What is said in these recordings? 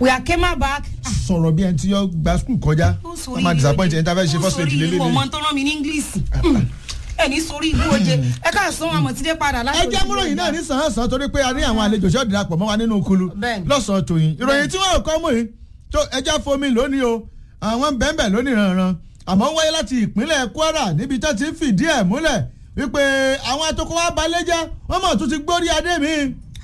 we are came back. sọ̀rọ̀ bí ẹni tí yọ gba skul kọjá ó sórí wọ́n máa disappoint ẹni tí a fẹ́ ṣe ó first aid sórí lélẹ́lẹ́. ìwọ ọmọ tó rán mi ní english ẹ ní sórí ibú oje ẹ ká sún àmọ̀ tí dé padà láti ẹ jẹ́ múròyìn náà ní sàn-án-sàn torí pé a ní àwọn àlejò ṣọ́ darapọ̀ mọ́ wa nínú kulu Bẹ́ẹ̀ni. lọ́sàn-án tòyìn ìròyìn tí wọ́n kọ́ mú yìí tó ẹja fomi lónìí o àwọn bẹ́ẹ̀bẹ́ẹ̀ lónìí ranran àmọ́ ń wáyé láti ìpínlẹ̀ Kwara níbi tó ti ń fìdí ẹ̀ múlẹ̀ wípé àwọn atoko wa balẹ̀ jẹ́ wọ́n mọ̀ tó ti gbórí adé mi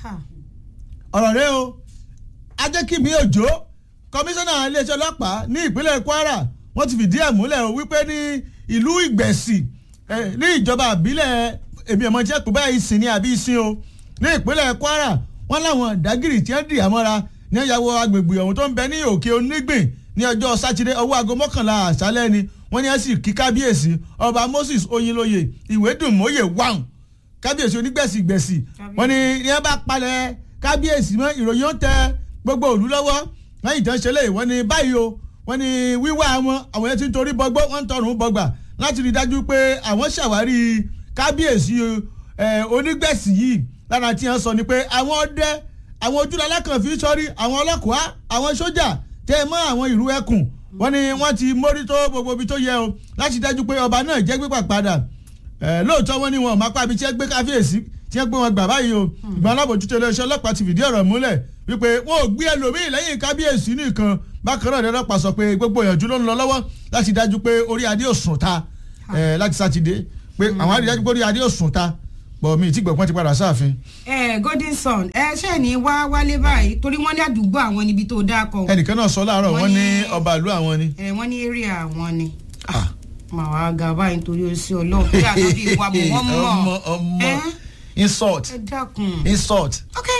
ọ̀rọ̀ rẹ o ajẹ́kìmí òjò kọmíṣánná iléeṣẹ́ ọlọ́pàá ní ìpínlẹ̀ Kwara wọ́n ti fìdí ẹ̀ múlẹ̀ o wípé ní ìlú Ìgbẹ̀sì eh, ní ìjọba àbílẹ̀ èmi ọmọ jẹ́ pé báyìí ìsìn ní àbí ìsìn o ní ìpínlẹ̀ Kwara wọ́n láwọn ìdágìrì tí wọ́n dì àmọ́ra ní ìyàwó agbègbè ọ̀hún tó ń bẹ ní òkè onígbìn ní ọjọ́ sátidé ọwọ́ aago mọ́kànlá àṣálẹ́ ni wọ́n ní ẹ̀ sì kí kábíyèsí ọba Moses Oyinlóye ìwédùnmóye wàhùn kábíyèsí onígbẹ̀sì gbẹ̀sì wọ́n ní ní ẹ bá palẹ̀ kábíyèsí mọ́ ìròyìn ó tẹ gbogbo òlú lọ́wọ́ lẹ́yìn tán ṣe léyìí wọ́n ní báyìí o wọ́n ní wíwá wọn àwọn yẹn ti ń torí bọgbọ́ wọ́n ń tọrùn bọgbà láti rí i dájú pé àwọn ṣàwárí kábíyèsí ẹ, onígbẹ̀sì yìí lára tí wọ́n sọ ni pé àwọn ọdẹ àwọn ojúlọ alákànfí sọrí àwọn ọlọ́kùá àwọn sójà tẹ ẹ mọ́ àwọn ìlú ẹkùn wọ́n ní wọ́n ti mójútó gbogbo ibi tó yẹ o láti dájú pé ọba náà jẹ́ gbígbà padà ẹ lóòótọ́ wọn ni wọn máa pa ibi tí ẹ gbé káfíyèsí tí ẹ gbé wọn gbà báyìí o ìgbà alábòjútó iléeṣẹ́ ọlọ́pàá ti fìdí ọ̀rọ̀ múlẹ̀ wípé wọn ò gbé ẹlòmíì lẹ́yìn kábíyèsí nìkan bákan náà ọlọ́pàá sọ pé gbogbo ìyànjú ló ń lọ lọ́wọ́ láti dájú pé orí adé ò sùn ta ẹ láti sátidé pé àwọn àrídájú pé orí adé ò sùn ta bọ̀ mi tí gbọ̀ngbọ̀n ti padà sáàfin. ẹ golden sun ẹ ṣe ní wá wálé báyìí torí wọ́n ní àdúgbò àwọn níbi tó dáa kọ ẹnìkan náà sọ láàárọ̀ Wọ́n wọ́n ní ní- ọba ìlú àwọn ni. ẹ wọ́n ní area àwọn ni Ah. màá wá ga báyìí nítorí oṣù Ọlọ́run bí àtọ́jú ìwà bò wọ́n mọ̀ ọmọ ọmọ ẹ insult ẹ dákun. insult. ok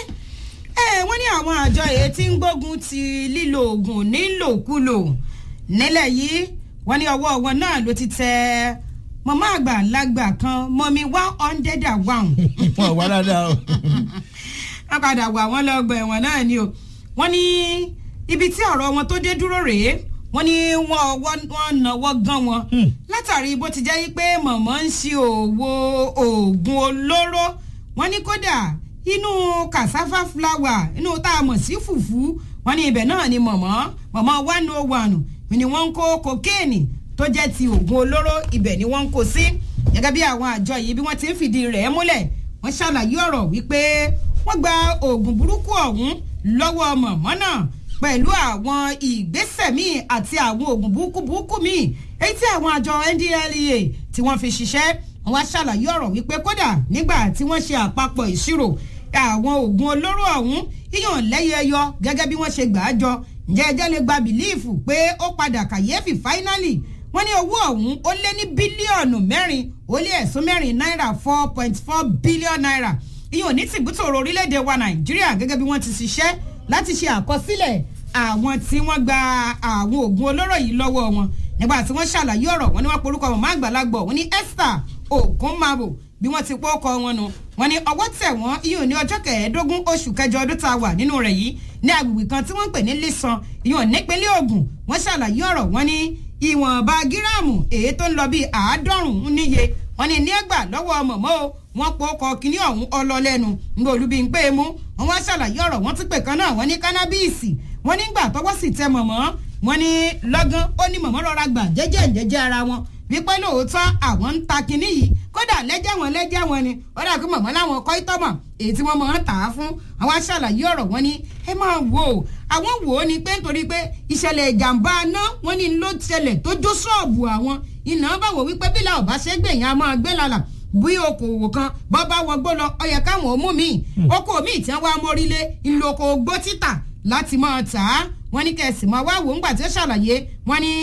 ẹ wọ́n ní àwọn àjọ èyí tí ń gbógun ti lílo oògùn nílòkulò nílẹ̀ yìí wọ́n ní ọwọ́ wọn náà ló ti tẹ màmá àgbà lágbà kan mọ́mí one hundred and one wọn wá dáadáa o. wọ́n padà wà wọ́n lọ́gbà ẹ̀wọ̀n náà ni o wọ́n ní ibi tí ọ̀rọ̀ wọn tó dé dúró rèé wọ́n ní wọ́n wọ́n náwó gan wọn Hmm. látàrí bó ti jẹ́ pé mọ̀mọ́ ń ṣe òwò oògùn olóró wọ́n ní kódà inú cassava flour inú tá a mọ̀ sí fùfú wọ́n ní ibẹ̀ náà ni mọ̀mọ́ mọ̀mọ́ one oh one ni wọ́n ń kó kokéènì tó jẹ́ ti oògùn olóró ibẹ̀ ni wọ́n ń kó sí gẹ́gẹ́ bí àwọn àjọ yìí bí wọ́n ti ń fìdí rẹ̀ múlẹ̀ wọ́n ṣàlàyé ọ̀rọ̀ wípé wọ́n gba oògùn burúkú ọ̀hún lọ́wọ́ mọ̀mọ́ náà pẹ̀lú àwọn ìgbésẹ̀ míì àti àwọn oògùn burúkú burúkú míì èyí tí àwọn àjọ NDLEA tí wọ́n fi ṣiṣẹ́ wọ́n wá ṣàlàyé ọ̀rọ̀ wípé kódà nígbà tí wọ́n ṣe àpapọ̀ ìṣirò àwọn oògùn olóró ọ̀hún yíyàn lẹ́yẹyọ gẹ́gẹ́ bí wọ́n ṣe gbà á jọ ǹjẹ́ ẹjẹ́ lè gba bìlíìfù pé ó padà kàyéfì fáínálì wọ́n ní owó ọ̀hún ó lé ní bílíọ̀nù mẹ́rin ó lé ẹ̀sùn mẹ́rin náírà four point four billion naira ìyẹn ò ní tìbútòrò orílẹ̀-èdè wa nàìjíríà gẹ́gẹ́ bí wọ́n ti ṣiṣẹ́ láti ṣe àkọsílẹ̀ àwọn tí wọ́n gba àwọn oògùn olóró yìí lọ́wọ́ wọn nígbà tí wọ́n ṣàlàyé ọ̀rọ̀ wọn ni wọ́n porúkọ màmá àgbàlagbọ̀ wọn ní Esther Ogunmabo bí wọ́n ti pọ́ ọkọ wọn nu wọn ní ọwọ́ tẹ̀ wọ́n ìyẹn ní ọjọ́ kẹẹ̀ẹ́dógún oṣù kẹjọ ọdún tá a wà nínú rẹ̀ yìí ní agbègbè kan tí wọ́n ń pè ní Lisan ìyẹn nípínlẹ̀ Ògùn wọ́n ṣàlàyé ọ̀rọ̀ wọn ní ìwọ̀nba gíráàmù èyí tó ń lọ bíi àádọ́rùn-ún níye wọn ní ní ẹgbà lọ́wọ́ mọ̀mọ́ o wọ́n po ọkọ̀ kínní ọ̀hún ọlọ́lẹ́nu ńgbà olúbi ń pé e mú wọn wá ṣàlàyé ọ̀rọ̀ wọn tún pè kan náà wọ́n ní kánábíìsì wọ́n nígbà tọwọ́ sì tẹ mọ̀mọ́ wọ́n ní lọ́gán ó ní mọ̀mọ́ rọra gbà jẹ́jẹ́ jẹ́jẹ́ ara wọn wípé lóòótọ́ àwọn ń ta kinní yìí kódà lẹ́jẹ̀ wọn lẹ́jẹ̀ wọn ni ó dà pé mọ̀mọ́ láwọn kọ́ ìtọ́mọ̀ èyí tí wọ́n máa ń tà á fún àwọn aṣàlàyé ọ̀rọ̀ wọn ni ẹ máa wò ó àwọn wò ó ni pé nítorí pé ìṣẹ̀lẹ̀ ìjàmbá aná wọn ní ló ṣẹlẹ̀ tó jó ṣọ́ọ̀bù àwọn iná bá wò wípé bílà ọ̀bá ṣe gbẹ̀yìn a máa gbé lálà bí okòwò kan bọ́ bá wọgbó lọ ó yẹ káwọn ò mú mi oko mi tí wọ́n wá mórílé ìlòkò gbó títà láti máa tà á wọ́n ní kẹsì máa wá wò ńgbà tí ó ṣàlàyé wọ́n ní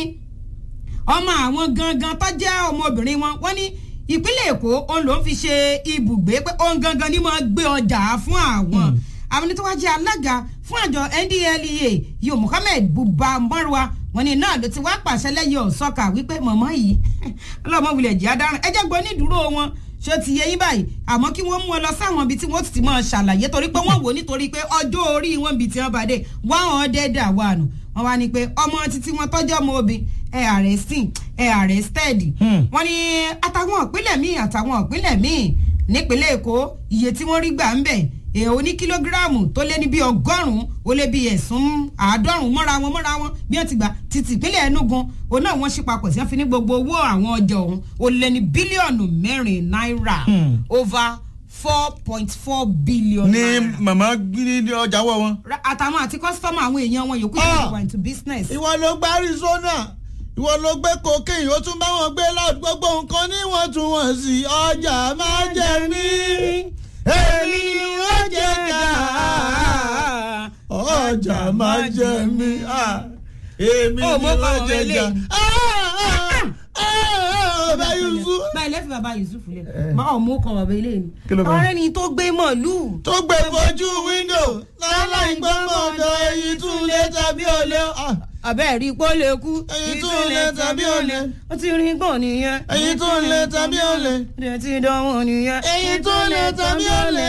ọmọ àwọn gangan tó jẹ́ ọmọbìnrin wọn wọ́n ní ìpínlẹ̀ èkó òun ló ń fi ṣe ibùgbé pé òun gangan ni máa gbé ọjà fún àwọn àwọn tó wá jẹ́ alága fún àjọ NDLEA yóò Muhammed Buba Marwa wọ́n ní náà ló ti wá pàṣẹ lẹ́yìn ọ̀sọ́kà wípé mọ̀mọ́ yìí ọlọ́mọ wulẹ̀ jẹ́ adarun ẹ jẹ́ gbọ́ nídúró wọn ṣé ó ti yẹ yín báyìí àmọ́ kí wọ́n mú ọ lọ sáwọn ibi tí wọ́n ti máa ṣàlàyé torí pé wọ́n wò nítorí pé ọjọ́ orí wọn ibi tí wọ́n bá dé one hundred and one wọ́n wá ní pé ọmọ títí wọn tọ́jú ọmọ obìn ẹ arresting ẹ arrested wọ́n ní àtàwọn ìpínlẹ̀ míì àtàwọn ìpínlẹ̀ míì nípínlẹ̀ èkó iye tí wọ́n rí gbà ń bẹ̀ èèyàn oní kílógíráàmù tó lé ní bí ọgọ́rùn-ún ó lé bí ẹ̀sùn àádọ́rùn-ún mọ́ra wọn mọ́ra wọn bí wọ́n ti gbà títí ìpínlẹ̀ Enugu òun náà wọ́n ṣí papọ̀ sí wọ́n fi ní gbogbo owó àwọn ọjà ọ̀hún ó lé ní bílíọ̀nù mẹ́rin náírà over four point four billion ní naira. màmá gbé ní ọjà wọ wọn. Ra- àtàwọn àti kọ́sítọ́mù àwọn èèyàn wọn yòókù Ah. yóò wà into business. ìwọ ló gbá Arizona ìwọ ló gbé cocaine ó tún bá wọn gbé loud gbogbo nǹkan níwọ̀ntúnwọ̀nsì ọjà máa jẹ mí èmi ni wọ́n jẹ ká ọjà máa jẹ mí ah, èmi Ó, ni mo kọ wọ́n ọ̀rọ̀ jẹ ká eléyìí. ọba Yusuf báyìí lẹ́fì bàbá Yusuf lẹ̀ Eh. máa ọ̀ mú kọ bàbá ilé mi. Kí ló kọ? ọ̀rẹ́ ni tó gbé màálù. tó gbé fojú wíńdò láláì gbọ́mọ̀dọ̀ èyí tún lé tàbí olè. Ah, àbẹ́ rí pọ́ lè kú. Èyí tún lè tàbí olè. ó ti rí gbọ̀n nìyẹn. èyí tún lé tàbí olè. ó ti dánwò nìyẹn. èyí tún lé tàbí olè.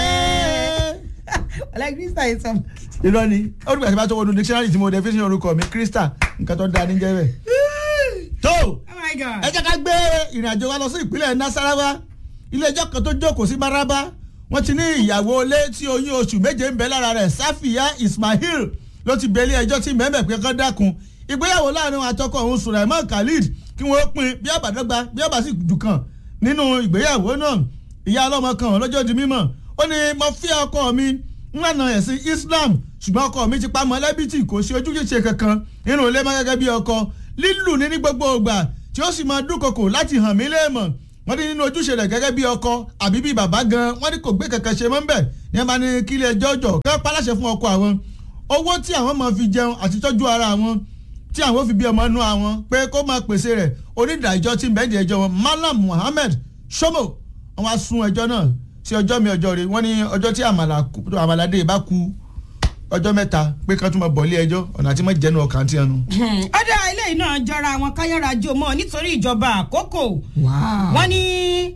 ọ̀la krista yìí sọ. irọ́ ni ó dùgbà tí bá tó wọnú dictionary tí mo definition orúkọ mi Krista nǹkan tó dáa ní jẹ́ bẹ́ẹ̀. tó oh my god. ẹ jẹ́ ká gbé ìrìn àjò wa lọ sí ìpínlẹ̀ Nasarawa ilé ẹjọ́ kan tó jókòó sí Maraba wọ́n ti ní ìyàwó ilé tí oyún oṣù méje ń bẹ lára rẹ̀ Safiya Ismail ló ti bẹ ilé ẹjọ́ tí mẹ́mẹ́ pé kán dákun ìgbéyàwó láàrin àtọkọ òun Sulaiman Khalid kí wọ́n pín bí àbádọ́gba bí àbá sì jù kan nínú ìgbéyàwó náà ìyá ọlọ́mọ kan lọ́jọ́ di mímọ̀ ó ní mo fi ọkọ mi ńlànà ẹ̀sìn Islam ṣùgbọ́n ọkọ mi ti pa mọ́lẹ́bí tí kò sí ojúṣe kankan nínú ilé mọ́ gẹ́gẹ́ bí ọkọ lílù ní ní gbogbo ìgbà tí ó sì máa dúnkokò láti hàn mí léèmọ̀ wọ́n ní nínú ojúṣe rẹ̀ gẹ́gẹ́ bí ọkọ àbí bí bàbá gan wọ́n ní kò gbé kankan ṣe mọ́ bẹ́ẹ̀ ní ẹ bá ní kí ilé ẹjọ́ jọ kẹ́ paláṣẹ fún ọkọ àwọn owó tí àwọn máa fi jẹun àti tọ́jú ara àwọn tí àwọn fi bí ọmọ inú àwọn pé kó máa pèsè rẹ̀ onídàájọ́ tí bẹ́ẹ̀dì ẹjọ́ wọn Malam Muhammed Shomo wọ́n wá sún ẹjọ́ náà sí ọjọ́ mi ọjọ́ rẹ̀ wọ́n ní ọjọ́ tí àmàlà kú- àmàlàdé bá ku ọjọ́ mẹ́ta pé ká tún máa bọ̀ ilé ẹjọ́ ọ̀nà àti mọ́ jẹ́nu ọkàn tí ẹnu. ọ̀dà eléyìí náà jọra àwọn káyọ̀rọ̀ ajé mọ́ nítorí ìjọba àkókò. wọ́n ní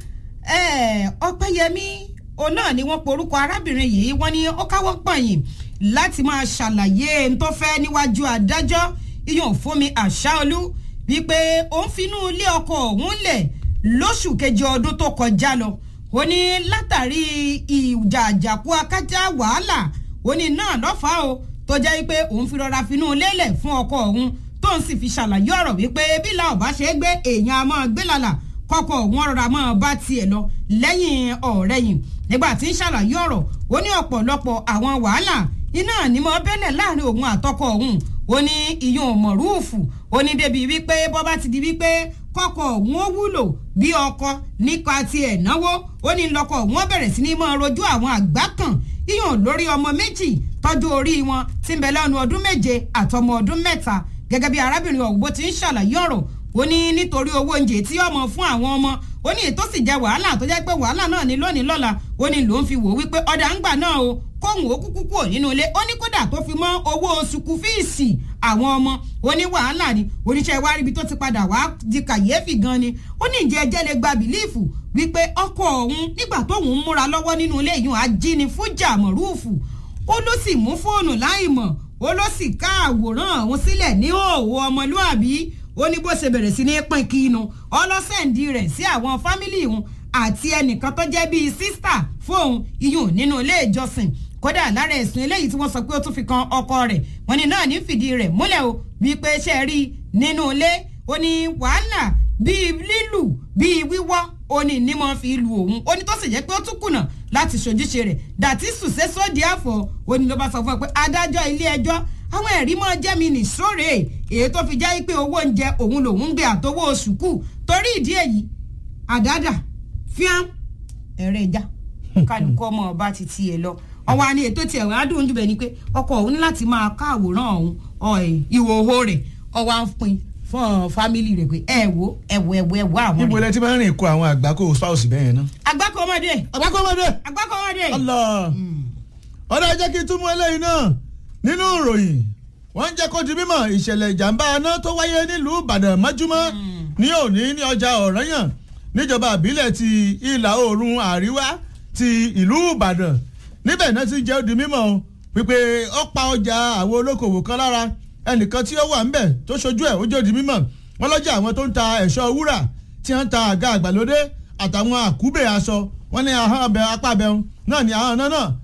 eh, ọpẹ́yẹmí òun náà ni wọ́n porúkọ arábìnrin yìí wọ́n ní ó káwọ́ pọ̀nyìn láti máa ṣàlàyé n tó fẹ́ níwájú adájọ́ iyùn fúnmi àṣàolú wípé òun finú ilé ọkọ òun lẹ̀ lóṣù kejì ọdún tó kọjá lọ ó ní látàrí ìjà àjàkú akájá wàhálà ó ní náà lọ́fàá o tó jẹ́ pé òun fi rọra finú lélẹ̀ fún ọkọ òun tóun sì fi ṣàlàyé ọ̀rọ̀ wípé bí la ò bá ṣe é gbé èèyàn a máa gbé lálà kọ́kọ́ wọn rọra máa bá tiẹ̀ lọ lẹ́yìn ọ̀rẹ́yìn nígbà tí ń ṣàlàyé ọ̀rọ̀ ó ní ọ̀pọ̀lọpọ̀ àwọn wàhálà iná ní mọ́ bẹ́lẹ̀ láàrin òun àtọkọ òun ó ní ìyún mọ̀rúùfù ó ní débi wípé bọ́ bá ti di wípé kọ́kọ́ òun ó wúlò bí ọkọ nípa tiẹ̀ náwó ó ní lọ́kọ̀ òun bẹ̀rẹ̀ sí ní máa rojú àwọn àgbá kan ìyún lórí ọmọ méjì tọ́jú orí wọn tí ń bẹ lẹ́nu ọdún méje àtọmọ ọdún mẹ́ta gẹ́gẹ́ bí arábìnrin ọ̀hún bó ti ń ṣàlàyé ọ̀rọ̀ ó ní nítorí owó oúnjẹ tí ọmọ fún àwọn ọmọ ó ní ètò sì jẹ wàhálà tó jẹ́ pé wàhálà náà ní lónìí lọ́la ó ní ló ń fi wò wípé ọ̀dà ń gbà náà o kóhùn ó kúkú kúrò nínú ilé ó ní kódà tó fi mọ́ owó sukù fíìsì àwọn ọmọ ó ní wàhálà ni oníṣẹ́ wa ríbi tó ti padà wá di kàyéfì gan ni ó ní ìjẹ́ ẹjẹ́ lè gba bìlíìfù wípé ọkọ òun nígbà tóun ń múra lọ́wọ́ nínú ilé yìí ajíni fújà mọ̀rúùfù ó ló sì mú fóònù láì mọ̀ ó ló sì ká àwòrán òun sílẹ̀ ní òwò ọmọlúàbí ó ní bó ṣe bẹ̀rẹ̀ sí ní pín kínu ọlọ́sẹ̀ǹdì rẹ̀ sí àwọn fámìlì òun àti ẹnìkan tó jẹ́ bíi sísítà fóun iyùn nínú ilé ìjọsìn kódà lára ẹ̀sùn eléyìí tí wọ́n sọ pé ó tún fi kan ọkọ rẹ̀ wọ́n ní náà ní fìdí rẹ̀ múlẹ̀ o wípé ṣe rí nínú ilé ó ní wàhálà bíi lílù bíi wíwọ́ ó ní ní mo fi lu òun ó ní tó sì jẹ́ pé ó tún kùnà láti ṣojúṣe rẹ̀ dàtí sùsẹ́ sódì àfọ̀ ó ní ló bá sọ fún ẹ pé adájọ́ ilé ẹjọ́ àwọn ẹ̀rí mọ́ jẹ́ mi nì sóòrè èyí tó fi jẹ́ pé owó oúnjẹ òun lòún ń gbé àtọwọ́ oṣù kù torí ìdí èyí àdádà fíàm ẹ̀rẹ̀ ìjà kálukú ọmọ ọba ti tiẹ̀ lọ ọwọ́ àni ètò tiẹ̀ wọ́n á dùn jù bẹ́ẹ̀ ni pé ọkọ òun ní láti máa ká àwòrán òun ìhòòhò rẹ̀ ọwọ́ à ń pin fún fámìlì rẹ̀ pé ẹ wo ẹ wo ẹ wo ẹ wo àwọn níbo rẹ̀. lẹ ti máa ń rìn kó àwọn àgbákò spouse bẹ́ẹ̀ yẹn náà. àgbákò ọmọdé àgbákò ọmọdé. àgbákò ọmọdé. Allah ọ̀dà jẹ́ kí n túmọ̀ eléyìí náà nínú ìròyìn wọ́n ń jẹ́ kó di mímọ̀ ìṣẹ̀lẹ̀ ìjàmbá aná tó wáyé nílùú Ìbàdàn mọ́júmọ́ ní òní ní ọjà Ọ̀rànyàn níjọba àbílẹ̀ ti ìlà oòrùn àríwá ti ìlú Ìbàdàn níbẹ̀ náà ti jẹ́ ó di mímọ̀ o wípé ó pa ọjà àwọn olókòwò kan lára ẹnìkan tí ó wà ńbẹ̀ tó ṣojú ẹ̀ ó jẹ́ ó di mímọ̀ wọ́n lọ́jà àwọn tó ń ta ẹ̀ṣọ́ wúrà tí wọ́n ń ta àga àgbàlódé àtàwọn àkúbè aṣọ wọ́n ní ahọ́n abẹ apá abẹ náà ní ahọ́n náà náà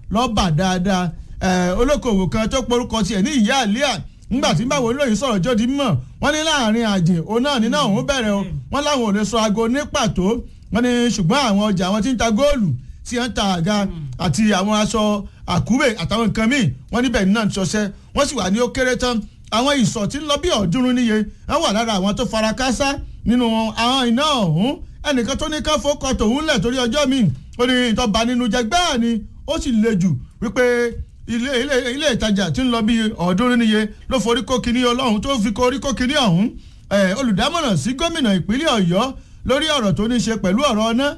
lọ́bà dáadáa olókoòwò kan tó porúkọ tiẹ̀ ní ìyá àlíà nígbà tí báwo olóyìn sọ̀rọ̀ jọ́ di mímọ̀ wọ́n ní láàrin àjìn òun náà nínú òun bẹ̀rẹ̀ o wọ́n láwọn ò lè sọ aago ní pàtó wọ́n ní ṣùgbọ́n àwọn ọjà àwọn tí ń ta góòlù tí wọ́n ń ta àga àti àwọn aṣọ àkúrè àtàwọn nǹkan míì wọ́n níbẹ̀ náà ń ṣọṣẹ́ wọ́n sì wà ní ó kéré tán àwọn ìsọ̀ tí ń lọ bí ọ̀ọ́dúnrún níye wọ́n wà lára àwọn tó fara káásá nínú àwọn iná ọ̀hún ẹnìkan tó ní ká fọkọ tòun lẹ̀ torí ọjọ́ míì ó ní ìtọ́ba nínú jẹ gbáà ni ó sì le jù wípé ilé ilé ilé ìtajà tí ń lọ bí ọ̀ọ́dúnrún níye ló forí kó kinní ọlọ́run tó fi korí kó kinní ọ̀hún olùdámọ̀ràn sí gómìnà ìpínlẹ̀ ọ̀yọ́ lórí ọ̀rọ̀ tó ní ṣe pẹ̀lú ọ̀rọ̀ ọ̀nà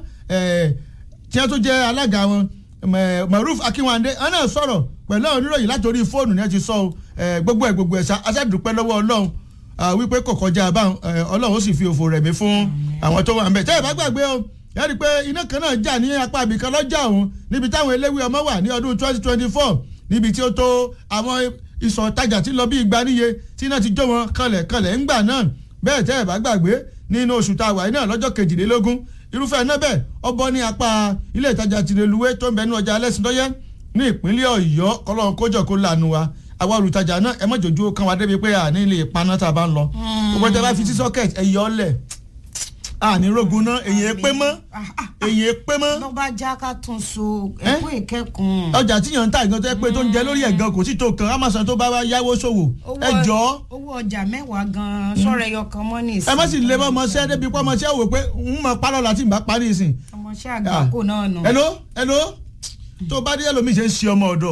tí wọ́n tún jẹ́ alága wọn maruf akínwándé wọn náà sọ̀rọ̀ pẹ̀lú àwọn oníròyìn látòrí fóònù ní ẹ ti sọ ọ gbogbo ẹ gbogbo ẹ aṣáàdúpẹ́ lọ́wọ́ ọlọ́run wípé kò kọjá báwọn ọlọ́run ó sì fi òfò rẹ̀mí fún àwọn tó wà ń bẹ̀ tẹ́ ẹ bá gbàgbé o ẹ rí i pé iná kan náà jà ní apá ibìkan lọ́jà ọ̀hún níbi táwọn eléwé ọmọ wà ní ọdún twenty twenty four níbi tí ó tó àwọn ìsọ̀ tajà tí lọ bí igba níye tí iná ti jó wọn kanlẹ̀ kanlẹ̀ ńgbà náà bẹ́ẹ̀ tẹ́ ẹ bá gbàgbé nínú oṣù tá a wà náà lọ́jọ́ kejìlélógún irúfẹ́ náà bẹ́ẹ̀ ọbọ̀ ní apá ilé ìtajà tìrẹ̀lúwé tó ń bẹ ní ọjà alẹ́sìndọ́yẹ́ ní ìpínlẹ̀ ọ̀yọ́ kọ́lọ́n kójọ kó lànà wa àwa olùtajà náà ẹ má jòjú kan wa débi pé àní ilé ìpaná tá a bá ń lọ gbogbo ẹja bá fi sí socket ẹ yọ ọ lẹ̀ àní rogun náà èyí ẹ pé mọ́ èyí ẹ pé mọ́. ló bá já ká tún so ẹ̀kọ́ ìkẹ́kùn. ọjà tíyàn ń ta ìgbọ́n tó yẹ pé tó ń jẹ lórí ẹ̀gàn kò sí tó kan amazon tó bá wá yáwó ṣòwò ẹ jọ. owó ọjà mẹ́wàá gan-an sọ̀rọ̀ ẹyọ kan mọ́ ní ìsìn. ẹ má sì lè mọ́ ọmọọṣẹ́ débi pé ọmọọṣẹ́ wò pé ń mọ pálọ̀ láti ìgbà parí ìsìn. ọmọọṣẹ́ àgbákò náà nù. hello hello tó bá dé ẹlòmíì ṣe ń ṣe ọmọ ọ̀dọ̀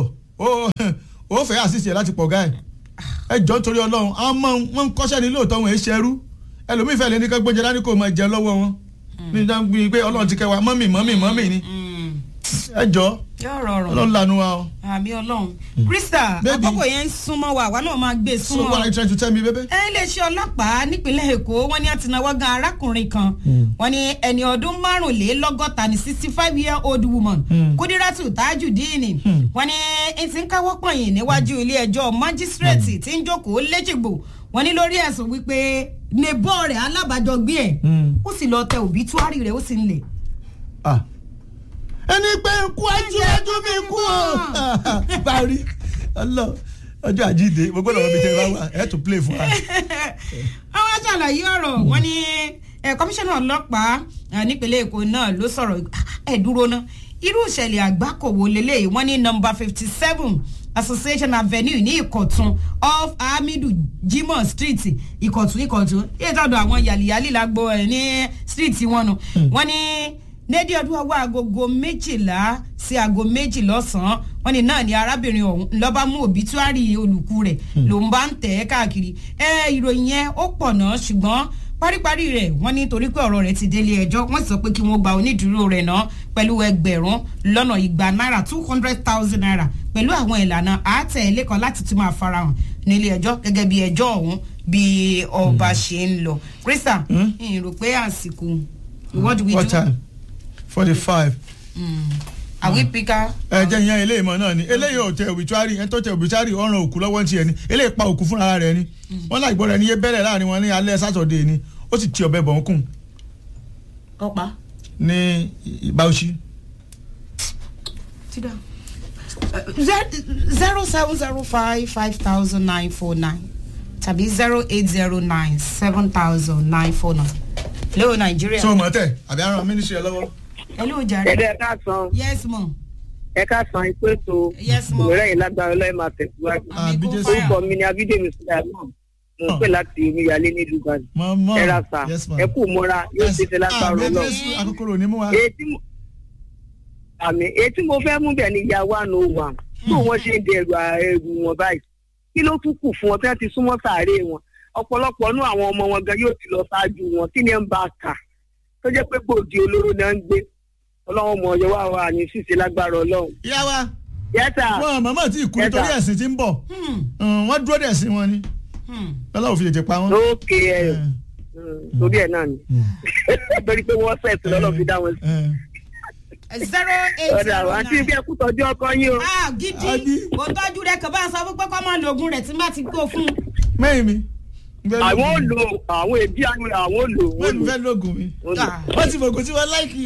ó fẹ́ àṣìṣe láti pọ̀ gáì ẹ jọ nítorí ọlọ́run àwọn ọmọ wọn ń kọ́ṣẹ́ ní lóòótọ́ wọn ẹ ṣerú ẹlòmíì fẹ́ lè ní ká gbọ́njẹ dání kó máa jẹ lọ́wọ́ wọn ní dáńgbé pé ọlọ́run ti kẹ́ wa mọ́mì mọ́mì mọ́mì ni ẹ jọ yóò rọrùn ọlọ́run lanu wa o. àmì ọlọ́run krista àkókò yẹn ń súnmọ́ wa àwa náà máa gbé e so súnmọ́ what are you trying to tell me baby. ẹ iléeṣẹ́ ọlọ́pàá nípínlẹ̀ èkó wọ́n ní àtìnáwọ́ gan arákùnrin kan wọ́n ní ẹni ọdún márùnlélọ́gọ́ta ní sixty five year old woman kúdírátù tajudeen wọ́n ní n ti ń káwọ́ pọ̀nyìn níwájú ilé ẹjọ́ májísírèètì tí ń jókòó léjìgbò wọ́n ní lórí ẹ̀sùn wípé nebọ́ rẹ̀ alábàájọgbé ẹ̀ ó sì lọ tẹ òbítúárì rẹ̀ ó sì ń lè. Ah. ẹni pé ń kú ẹjú ẹjú mi kú o parí ọlọ ọjọ́ àjíǹde mo gbọ́dọ̀ wọ́n mi tẹ́ ẹ bá wà ẹ̀ tún play fún wa. àwọn aṣàlàyé ọ̀rọ̀ wọn ni eh, kọmíṣánná ọlọ́pàá eh, nípínlẹ̀ èkó náà ló sọ̀rọ̀ ẹ̀ dúró ná irú ìṣẹ̀lẹ̀ àgbákòwò lélẹ́yìí wọ́n ní nọmba fifty seven association avenue ní ìkọ̀tún off hamidu jimoh street ìkọ̀tún ìkọ̀tún yíyá tọ́dọ̀ àwọn yàlíyàlí lágbo ẹ̀ ní street wọn nù wọ́n ní dédé ọdún ọwọ́ agogo méjìlá sí aago méjì lọ́sàn-án wọ́n ní náà ni arábìnrin ọ̀hún lọ́ba mú òbítúárì olùkú rẹ̀ ló ń bá ń tẹ̀ ẹ́ káàkiri ẹ ìròyìn yẹn ó pọ̀ náà ṣùgbọ́n paríparí rẹ̀ wọ́n ní torí pé ọ̀rọ̀ rẹ̀ ti délé ẹjọ́ wọ́n sì sọ pé kí wọ́n gba onídùúró rẹ̀ náà pẹ̀lú ẹgbẹ̀rún lọ́nà igba náírà two hundred thousand naira pẹ̀lú àwọn ìlànà àátẹ̀lé kan láti tún máa farahàn nílé ẹjọ́ gẹ́gẹ́ bí ẹjọ́ ọ̀hún bí ọba ṣe ń lọ. krista n rò pé àsìkò what do we what do? time forty five. are we picker? ẹ jẹ́ ìyẹn eléyìí mọ̀ náà ni eléyìí ò tẹ òbítúárì ẹni tó tẹ òbítúárì ọ̀ràn òkú lọ́wọ́ ti ẹni eléyìí pa òkú fúnra rẹ̀ ni wọ́n láì gbọ́dọ̀ ẹni yé bẹ̀rẹ̀ láàrin wọn ní alẹ́ sátọ̀dẹ̀ ni ó sì ti ọ̀bẹ bọ̀ ń kùn ọ̀pá. ní Bauchi. Sit down. zero seven zero five five thousand nine four nine tàbí zero eight zero nine seven thousand nine four nine. hello Nigeria. so mọ̀ tẹ̀ àbí aràn mínísírì ẹ lọ́wọ́. hello jare. ẹ̀dẹ̀ ẹ̀ka san yes mo. ẹ̀ka san ipò ètò Yes, ma'am. ìwérẹ̀ yìí lágbára ọlọ́ọ̀ máa tẹ̀síwájú. àbí Amigo jésù. fire. orúkọ mi ni abídèmí sílẹ̀ náà mo ń pè láti omíyalé nílùú Ìbàdàn. mọ̀ mọ̀ ẹ ra sà yes ma. ẹ kú mọ́ra yóò ṣe ṣe lágbára àmì ọlọ́ọ̀. jésù akókòrò ní mú wa. èyí tí mo àmì èyí tí mo fẹ́ mú bẹ̀ ni ìyá wa nù wà tó wọ́n ṣe ń dẹrù ẹrù wọn báyìí kí ló tún kù fún wọn tí wọ́n ti súnmọ́ sàárè wọn ọ̀pọ̀lọpọ̀ nú àwọn ọmọ wọn gan yóò ti lọ ṣáájú wọn kí ni ẹ ń bá a kà tó jẹ́ pé gbòdì olóró náà ń gbé ọlọ́run mọ̀ ọ̀yọ́ wà wà ní ṣíṣe lágbára ọlọ́run. ìyá wa yẹ́sà wọn màmá tí ì kú Yes, nítorí sir. ẹ̀sìn tí ń bọ̀ Hmm. Mm, wọ́n dúró dẹ̀ sí wọn ni Hmm. ọlọ́run fi ètè pa wọn. lókè ẹ̀ torí ẹ̀ náà ni torí pé wọ́n sẹ̀tì lọ́lọ́ fi dá wọn sí. zero eight ọ̀dà zero àti nine. ibi ẹkú tọ́jú ọkọ yín o. ah gidi Adi. kò tọ́jú rẹ̀ kò bá a sọ fún pé kọ́ máa lo oògùn rẹ̀ tí n bá ti kó fún un. mẹ́yìn mi àwọn ò lò àwọn èbí àwọn àwọn ò lò bẹ́ẹ̀ wọ́n ni lò fẹ́ lóògùn mi wọ́n lò. wọ́n ti fògùn tí wọ́n láìkì.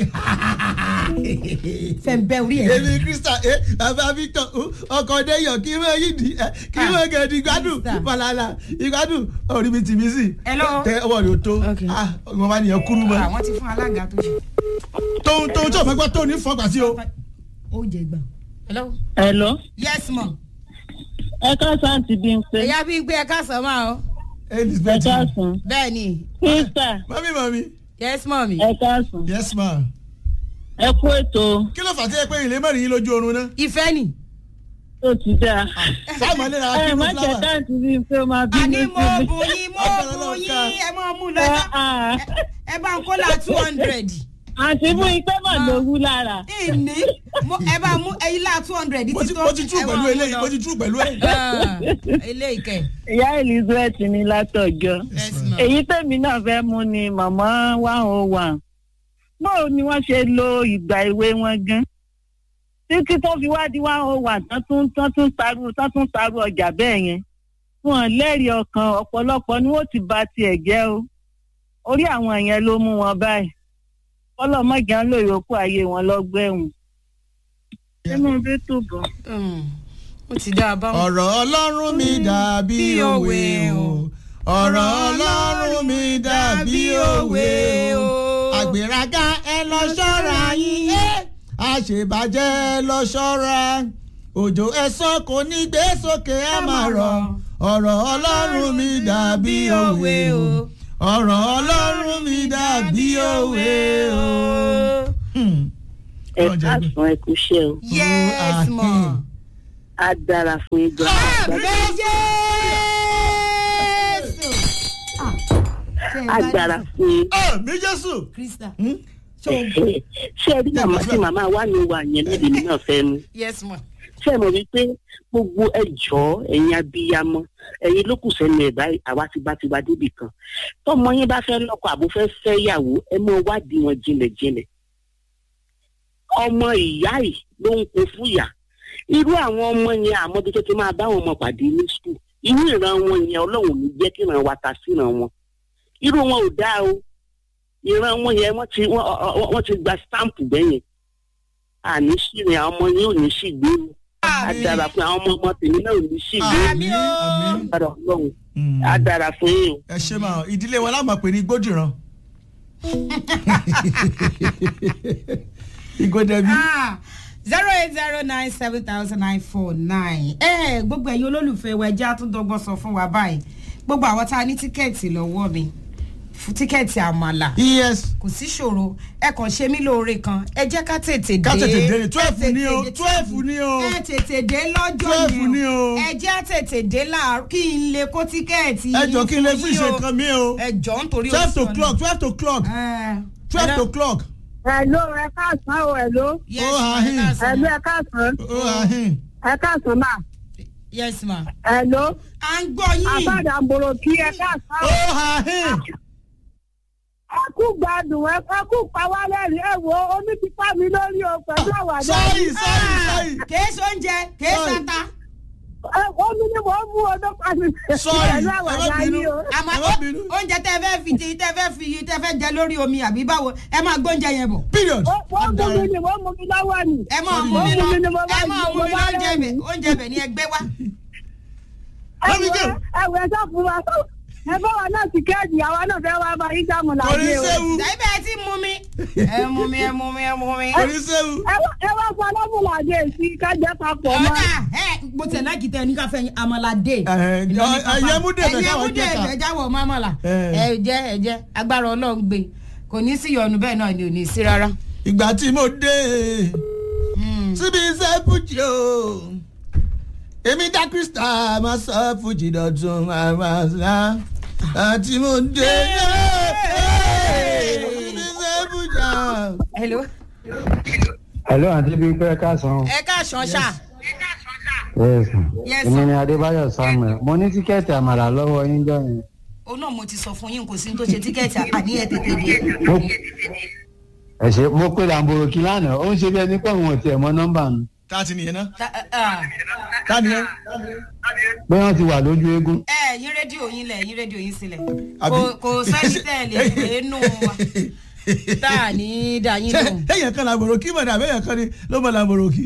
fẹ́ ń bẹ́ orí ẹ̀. èmi krista ẹ bàbá victor ọkọ̀ dẹ́yọ̀ kí wọ́n yí di ẹ kí wọ́n gẹ̀ẹ́dì ìgbádùn Krista. falala ìgbádùn orí mi tì mí sí. Hello. tẹ ọwọ́ rẹ̀ ó tó Okay. ah ọmọ bá nìyẹn kúrú mọ́. àwọn ti fún alága tó ṣe. tóun tóun tó fẹ́ gbọ́ tóun ní fọ́gbà sí o. ó jẹ gbà. hello. Hello. yes ma. ẹ káàsán ti bí n pé. ẹ̀yà bí gbé ẹ̀ka sàn máa o. ẹ elizabeth káàsán. bẹ́ẹ̀ ni Krista mami mami yes ma mi. ẹ káàsán. yes ma. ẹ kú ètò kí ló fà sí ẹ pé ilé mẹ́rin yín lójú oorun náà. ìfẹ́ ni. tó ti dáa. sáàmù alẹ́ ra ẹ kí má ló jẹ fúláwà. dáǹtì bí n pé ó máa àní bínú mo sí mi. bù yín mo Ọ̀pọ̀lọpọ̀ bù yín nǹkan. ẹ máa mú lọ ẹ Ah, ẹ bá ń kó la two hundred. àǹtí fún ipé mọ̀ ló wú lára. ìní mo- ẹ bá mú ẹyin la two hundred mo ti tó. mo ti tú ẹ pẹ̀lú máa mú eléyìí lọ. mo ti tú pẹ̀lú ẹ̀. Ah, eléyìí kẹ. ìyá elizabeth ní látọjọ́. yes ma. èyí tèmi náà fẹ́ mú ni màmá one oh one. báwo ni wọ́n ṣe lo ìgbà ìwé wọn gan? títí tó fi wá di one oh one tán tún tán tún taru tán tún taru ọjà bẹ́ẹ̀ yẹn. wọn lẹ́rìí ọkàn ọ̀pọ̀lọpọ̀ ni wọ́n ti ba tiẹ̀ jẹ́ o. orí àwọn yẹn ló mú wọn báyìí. ọlọ́mọdé ń lò yòókù ayé wọn lọ́gbẹ̀ẹ́hùn. inú bí tó bọ̀. Mm, ó ti dá a bá wọn. ọ̀rọ̀ ọlọ́run mi dàbí Bí òwe òwe o o. ọ̀rọ̀ ọlọ́run mi dàbí òwe o àgbèrágá ẹ lọ ṣọ́ra yín ẹ́ àṣebàjẹ́ ẹ lọ ṣọ́ra òjò ẹ̀sán kò ní gbé sókè á máa rọ̀ ọ̀rọ̀ ọlọ́run mi dàbí òwe o ọ̀rọ̀ ọlọ́run mi dàbí òwe o. Hmm. ẹ káàsán ẹ kú iṣẹ́ o. yes ma. á dára fún ìjọ. á dára fún yín. Ah, mi jésù. krista. Hmm? ṣé ẹ rí màmá tí màmá wa ní wà yẹn lẹ́bi mi náà fẹ́ mu. yes ma. ṣé ẹ mọ̀ wípé gbogbo ẹjọ́ ẹ̀yin abiyamọ ẹ̀yin ló kù sẹ́nu ẹ̀ báyìí àwa ti bá ti wá débì kan. tọmọ yín bá fẹ́ lọ́kọ àbò fẹ́ fẹ́ yàwó ẹ mọ wádìí wọn jinlẹ̀jinlẹ̀. ọmọ ìyá yìí ló ń kó fún ìyá irú àwọn ọmọ yẹn àmọ́ bí tó ti máa bá wọn ọmọ pàdé ní skul inú ìran wọn yẹn ọlọ́run ò ní jẹ́ kí ìran wa ta sí ìran wọn irú wọn ò dáa o ìran wọn yẹn wọ́n ti wọ́n- ọ- ọ- wọ́n ti gba stamp bẹ́yẹn àní sírin àwọn ọmọ yẹn ò ní sí gbèrú á dára fún àwọn ọmọ ọmọ tèmi náà ò ní sí gbèrú Àmín o. àmín. dára ọlọ́run Hmm. á dára fún yín o. ẹ ṣe máa ìdílé wa láàmú pé ní gbódìran ìgòdẹ̀bí zero eight zero nine seven thousand nine four nine. ẹ gbogbo ẹ̀yin olólùfẹ́ wa ẹjẹ́ àtúndọ́gbọ́n sọ fún wa báyìí gbogbo àwọn tá a ní tíkẹ́ẹ̀tì lọ́wọ́ mi fún tíkẹ́ẹ̀tì àmàlà yes kò sí ṣòro ẹ kàn ṣe mí lóore kan ẹ jẹ́ ká tètè dé Ká tètè dé ni, Ẹ 12 tètè ni o, dé, 12 ni o. ẹ tètè dé lọ́jọ́ 12 ni o. ẹ jẹ́ tètè dé láàárọ̀ kí n lè kó tíkẹ́ẹ̀tì ẹ jọ kí n lè yín fún yín ìṣe o. kan mi o ẹ jọ nítorí twelve oṣù o'clock twelve o'clock twelve o'clock ẹ̀ló ẹ káàsán o ẹ̀ló yes Oh, ma ahin. ẹ káàsán ẹ̀ló ma. ẹ káàsán ó ahin ẹ káàsán mà yes ma. ẹ̀ló à ń gbọ́ yín. àbádà mbòrò kí ẹ káàsán ó o. ahin ẹ kú gbádùn ẹ ẹ kú pawálẹ́rì ẹ wo omi ti pa mi lórí o pẹ̀lú àwàdà. sorry sorry Ah, sorry kèé sóúnjẹ kèé Sorry. sata. ẹ omi ni mò ń mú ọdún pa mi. Sorry, pẹ̀lú ẹ má àwàdà bínú. yìí o. àmọ́ Ẹ má bínú. oúnjẹ tẹ́ fẹ́ fi ti tẹ́ fẹ́ fi tẹ́ fẹ́ jẹ lórí omi àbí báwo ẹ máa gbóúnjẹ yẹn bọ̀. period Ó- wọ́n mú mi ni wọ́n mú mi lọ́wọ́ ni. ẹ máa Sorry. mú mi Ó lọ mú mi ni mo bá ẹ máa yí, mú mo mi bá lọ oúnjẹ bẹ̀ rẹ́rìn-ín. oúnjẹ bẹ̀ ni ẹ gbé wá. ẹ Let me wo go. ẹ wo ẹ sọ fún wa ẹ bá wa náà tíkẹ́ẹ̀tì àwa náà fẹ́ wá bá yín dààmú kò ní láyé o. séwu ṣàyí bẹ́ẹ̀ tí mú mi. ẹ mú mi ẹ mú mi ẹ mú mi. kò ní séwu ẹ wá- ẹ wá fún ọlọ́mùlàdé sí kájẹ́ papọ̀ mọ́. ọ̀dà ẹ mo tẹ̀ náà kìtẹ́ ní káfẹ́ àmàlàdé. ẹyẹ mú dèbè ẹyẹ káwọn mú jẹ dèbè ká jáwọ̀ mọ́mọ́là. Eh. ẹ jẹ́ ẹ jẹ́ agbára ọlọ́run gbé kò ní sí ìyọnu bẹ́ẹ̀ náà ni ò ní sí rárá. ìgbà tí mo dé Mm. síbi iṣẹ́ fújì o èmi dá krista máa sọ fújì dọ̀tun àmàlà àti mo dé síbi iṣẹ́ fújì o. hello Hello, àǹtí bíi pé káàsán. o. ẹ káàsán ṣá. Yes. Yes, Èmi sir. ni Adébáyọ̀ Samuel. Mo ní tíkẹ́ẹ̀tì àmàlà lọ́wọ́ yín jọ yẹn. òun náà mo ti sọ fún yín kò sí ní tó ṣe tíkẹ́ẹ̀tì àní ẹ̀ tètè dé. Mo ẹ ṣe mo pe Làǹbòròkì lánàá. Ó ń ṣe bí ẹni pé òun ò tiẹ̀ mọ nọ́mbà mi. tá a ti nìyẹn náà Ta- ah, tá a nìyẹn Pé wọ́n ti wà lójú eégún. ẹ ẹ̀yìn rédíò yín lẹ̀ ẹ̀yìn rédíò yín sílẹ̀ Àbí? kò kò sẹ́ni tẹ̀lé nínú wa tá a ní dá yín lò. ẹ̀yàn kan làbòrò kí mọ̀dà àbẹ̀yàn kan ni ló mọ̀ làbòrò kí.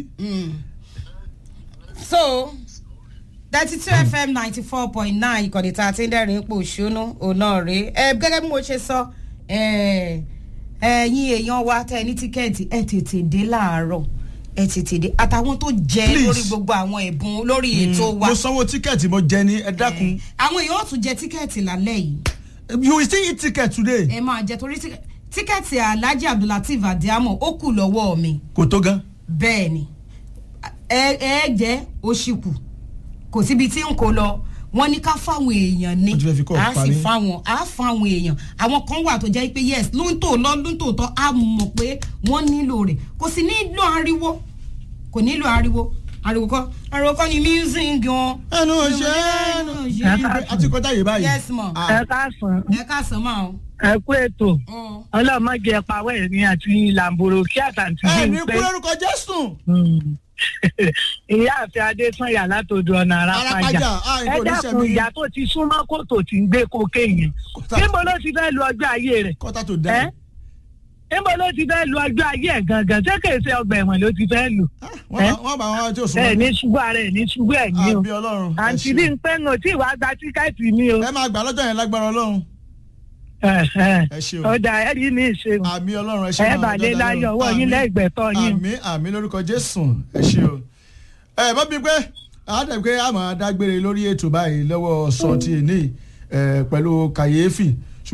so thirty two fm ninety four point nine ìkànnì tá a ti ń dẹ́rìn ipò òṣùnú ọ̀nà rèé ẹ gẹ́gẹ́ bí mo ṣe sọ ẹ, ẹ̀yin èèyàn wa tẹ́ ẹ ní tíkẹ́ẹ̀tì ẹ tètè dé láàárọ̀ ẹ tètè dé àtàwọn tó jẹ Please. lórí gbogbo àwọn ẹ̀bùn lórí ètò wa mo sanwó tíkẹ́ẹ̀tì mo jẹ ní ẹ dákun. àwọn èèyàn ó tún jẹ tíkẹ́ẹ̀tì lálẹ́ yìí you will still eat ticket today. ẹ máa jẹ torí tíkẹ́- tíkẹ́ẹ̀tì alhaji abdulateef adiamo ó kù lọ́wọ́ mi kò tó gan. bẹ́ẹ̀ ni ẹ ẹ jẹ́ oṣìkù kò síbi tí n kò lọ wọ́n ní ká fáwọn èèyàn ní Wọ́n ti fẹ́ fi kọ́ a sì parí. fáwọn a fáwọn èèyàn àwọn kan wà tó jẹ́ pé yes ló ń tò lọ ló ń tò tọ́ a mọ̀ pé wọ́n nílò rẹ̀ kò sì nílò ariwo kò nílò ariwo ariwo kọ́ ariwo kọ́ ni music gan. ẹnu ọ̀sẹ̀ àti kọjá yìí báyìí. yes ma Ah, ẹ káàsán ẹ ká sàn máa o. ẹ kú ètò Mm. ọlọmọge pawọ ẹrin àti làǹbòrò kí àtàntì ẹ bí ní n kú pé lórúkọ jésù. ìyá àfẹ adésanya látòdò ọ̀nà Arápájà, arápájà ah, ẹ ìbò oníṣẹ́ dákun mi. ìyá tó ti súnmọ́ kòtò tí ń gbé kókè yẹn Kọ́tà- níbo ló ti fẹ́ lu ọjọ́ ayé rẹ̀ kọ́tà tó ẹ́ dá. níbo ló ti fẹ́ lu ọjọ́ ayé ẹ̀ gangan ṣé kèé ṣe ọgbà ẹ̀wọ̀n ló ti fẹ́ lù wọ́n bá wọn tí ò ẹ sùn. ní ṣubú ara ẹ ní ṣubú ẹ̀ ní o àbí ọlọ́run. ẹ àǹtí ṣeun. bí n pẹ́ ń tí ìwà gba tíkẹ́ẹ̀tì ní o ẹ máa gbà lọ́jọ́ yẹn lágbára ọlọ́run. ẹ ẹ ṣeun. ọ̀dà ẹ̀ rí ní ìṣe àmì ọlọ́run ẹ ṣe ẹ bàdé láyọ̀ ọwọ́ yín lẹ́gbẹ̀tọ́ yín o. àmì àmì lórúkọ jésù ẹ ṣe o. ẹ mọ bíi pé àádọ́ pé a máa dágbére lórí ètò báyìí lọ́wọ́ sọ ti èní ẹ, pẹ̀lú kàyéfì